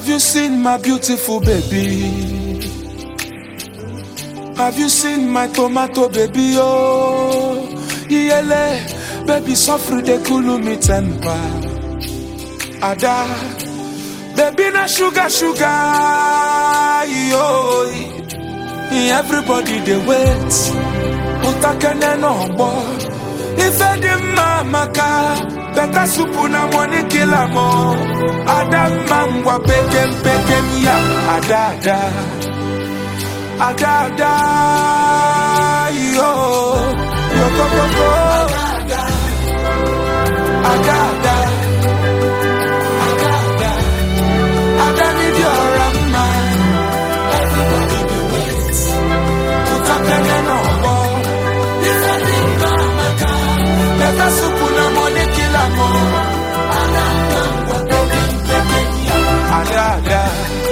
Have you seen my beautiful baby? Have you seen my tomato baby? Oh, yele, baby, suffer de cool me temper. Ada, baby, na sugar, sugar, yo. Everybody they wait, utakene no more. Ife di maka, better soup na money kill am all. Ada mangwa pekem pekem ya, ada ada, ada ada, yo yo go go go, ada ada, ada ada, ada need your man. Everybody be wait, utakene no more. Ife di maka, better soup na money kill am all. Ada mangwa pekem pekem ya, ada ada.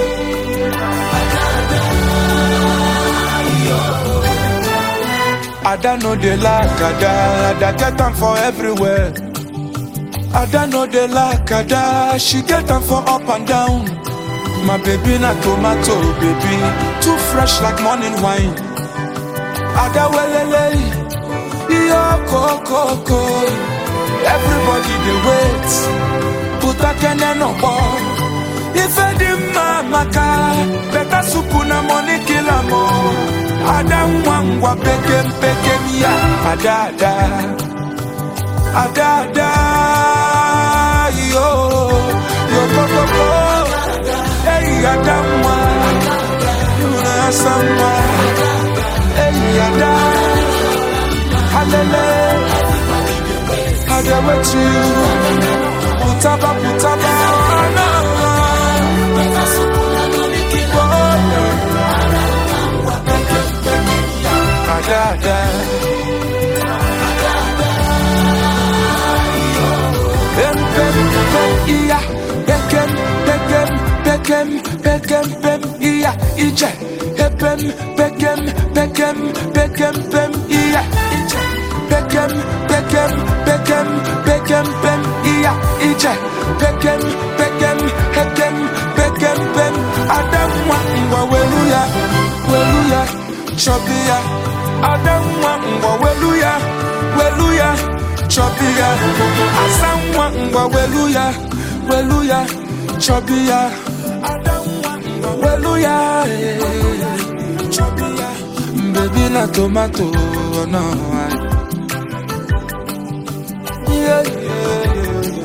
Ada know they like Ada, Ada get them for everywhere. Ada know they like Ada, she get them for up and down. My baby na tomato baby, too fresh like morning wine. Ada welele, yo koko Everybody they wait, put a kene no ball. If I di maka, better soup na money kill am all. Ada mwangwa pekem pekem ya, ada ada, ada ada, yo yo go go go, hey ada mwa, yuna samwa, hey ada, halele, ada with you, putaba putaba, na better soup na money kill am ada ada. Pem pem pem iya, pekem pekem pekem pekem pem iya ije. Pem pekem pekem pekem pem iya ije. Pekem pekem pekem pekem pem iya ije. Pekem pekem pekem pekem pem adam wa ngwa weluya weluya chobia adam wa ngwa weluya weluya chobia asamwa ngwa weluya weluya chobia adam wa ngwa weluya eh, chobia baby na tomato oh, no I, yeah, yeah, yeah.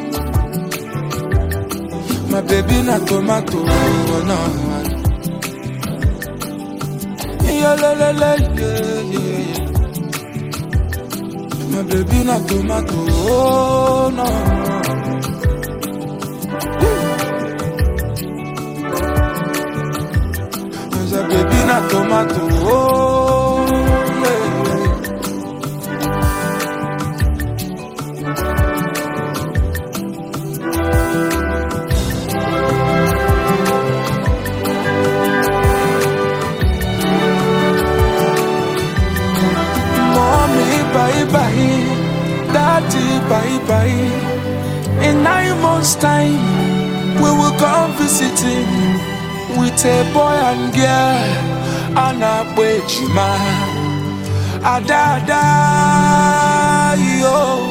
My baby na tomato, oh, no. Yeah, la, la, la, yeah, yeah. My baby na tomato, oh no. There's a baby na tomato, oh yeah. Mommy, bye bye. Daddy, bye bye. In nine months' time, we will come visiting with a boy and girl. Anna Bejima. Ada, ada, yo.